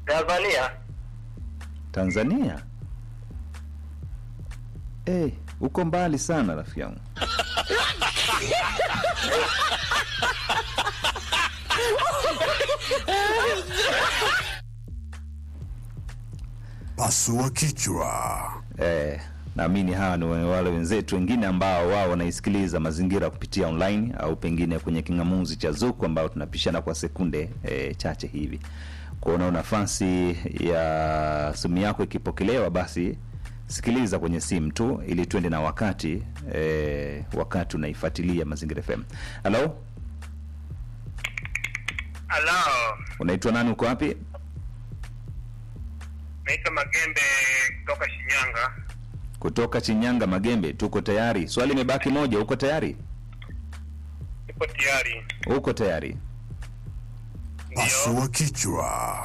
Tanzania. Tanzania? Eh, uko mbali sana rafiki yangu. Pasua kichwa. Eh, naamini hawa ni wale wenzetu wengine ambao wao wanaisikiliza mazingira kupitia online au pengine kwenye kingamuzi cha Zuku ambao tunapishana kwa sekunde eh, chache hivi. Kuona nafasi ya simu yako ikipokelewa, basi sikiliza kwenye simu tu ili tuende na wakati eh, wakati unaifuatilia Mazingira FM. Halo, Halo, unaitwa nani? Uko wapi? naitwa Magembe kutoka Shinyanga. Kutoka Chinyanga Magembe. Tuko tayari. Swali imebaki moja. Uko tayari? Ipo tayari. Uko tayari? Ndio. Pasua kichwa.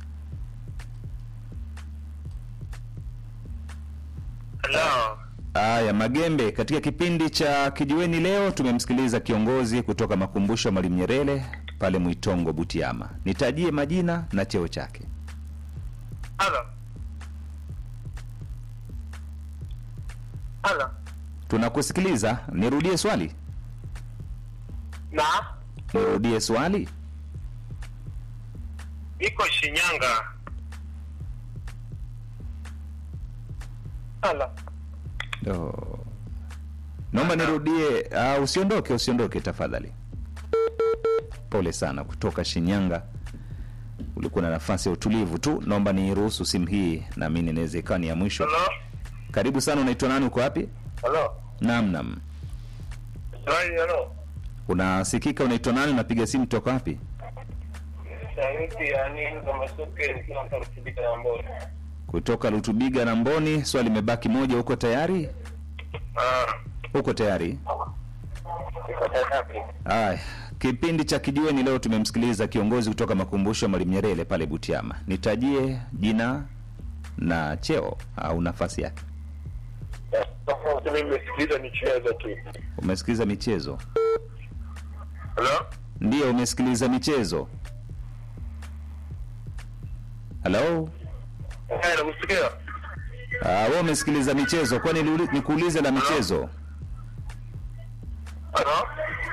Halo. Aya, Magembe, katika kipindi cha Kijiweni leo tumemsikiliza kiongozi kutoka makumbusho ya Mwalimu Nyerere pale Mwitongo, Butiama. Nitajie majina na cheo chake. Halo. Halo. Tunakusikiliza. Nirudie swali, Na nirudie swali. iko Shinyanga. Halo. Oh. Naomba nirudie. Uh, usiondoke, usiondoke tafadhali. Pole sana kutoka Shinyanga. Ulikuwa na nafasi ya utulivu tu. Naomba niruhusu simu hii, naamini inaweza ikawa ni ya mwisho. Halo. Karibu sana. Unaitwa nani? Uko wapi? Halo. Naam, naam. Swali halo. Unasikika? Unaitwa nani? Unapiga simu toka wapi? Sauti ya nini kama soke nikiwa mtu kutibika na mbona. Kutoka Lutubiga na Mboni. Swali limebaki moja. Uko tayari? Ah. Uko tayari? Iko tayari. Aya, kipindi cha Kijiweni leo tumemsikiliza kiongozi kutoka makumbusho ya Mwalimu Nyerere pale Butiama. Nitajie jina na cheo au nafasi yake. Tofauti mimi nimesikiliza michezo tu. Umesikiliza michezo? Halo? Ndiyo, umesikiliza michezo. Halo? Eh, nakusikia. Ah, wewe umesikiliza michezo, kwani niuli- nikuulize la michezo? Halo?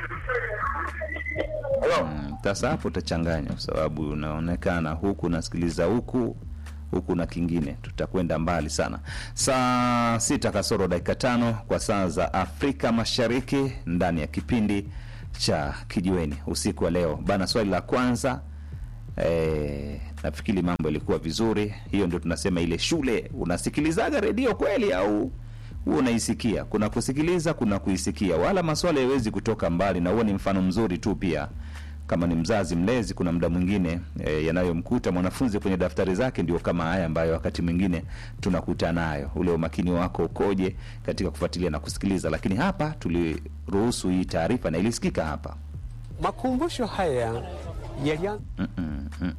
Halo? Mm, Sasa hapo utachanganya kwa sababu unaonekana huku unasikiliza huku huku na kingine, tutakwenda mbali sana. Saa sita kasoro dakika tano kwa saa za Afrika Mashariki, ndani ya kipindi cha Kijiweni usiku wa leo bana. Swali la kwanza eh, nafikiri mambo yalikuwa vizuri. Hiyo ndio tunasema ile shule, unasikilizaga redio kweli au huo unaisikia? Kuna kusikiliza, kuna kuisikia, wala maswala yawezi kutoka mbali, na huo ni mfano mzuri tu pia kama ni mzazi mlezi, kuna muda mwingine e, yanayomkuta mwanafunzi kwenye daftari zake ndio kama haya ambayo wakati mwingine tunakuta nayo. Ule umakini wako ukoje katika kufuatilia na kusikiliza? Lakini hapa tuliruhusu hii taarifa na ilisikika hapa. Makumbusho haya yalianza Mm-mm, mm-mm.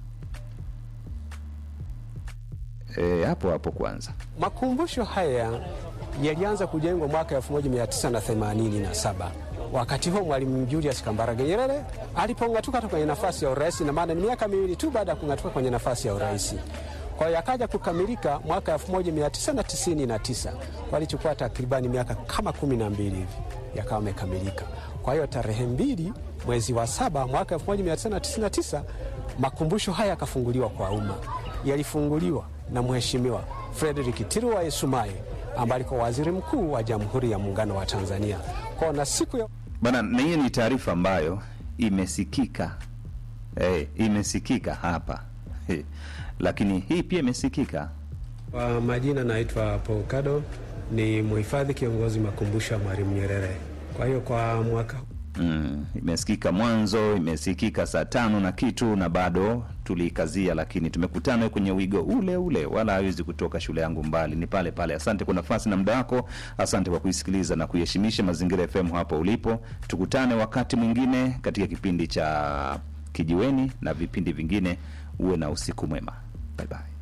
E, hapo hapo kwanza makumbusho haya yalianza kujengwa mwaka 1987 wakati huo Mwalimu Julius Kambarage Nyerere alipong'atuka tu kwenye nafasi ya urais, na maana ni miaka miwili tu baada ya kung'atuka kwenye nafasi ya urais. Kwa hiyo yakaja kukamilika mwaka 1999 walichukua takribani miaka kama kumi na mbili hivi yakawa yamekamilika. Kwa hiyo tarehe mbili mwezi wa saba mwaka 1999 makumbusho haya yakafunguliwa kwa umma. Yalifunguliwa na Mheshimiwa Frederick Tiruwa Sumaye ambaye alikuwa waziri mkuu wa Jamhuri ya Muungano wa Tanzania. Kwa na siku ya bana, na hiyo ni taarifa ambayo imesikika e, imesikika hapa He. Lakini hii pia imesikika Kwa majina naitwa Paul Kado, ni mhifadhi kiongozi makumbusho ya Mwalimu Nyerere. Kwa hiyo kwa mwaka Mm, imesikika mwanzo, imesikika saa tano na kitu, na bado tuliikazia, lakini tumekutana kwenye wigo ule ule, wala hawezi kutoka shule yangu mbali, ni pale pale. Asante kwa nafasi na muda wako, asante kwa kuisikiliza na kuiheshimisha Mazingira FM hapo ulipo. Tukutane wakati mwingine katika kipindi cha Kijiweni na vipindi vingine. Uwe na usiku mwema, bye bye.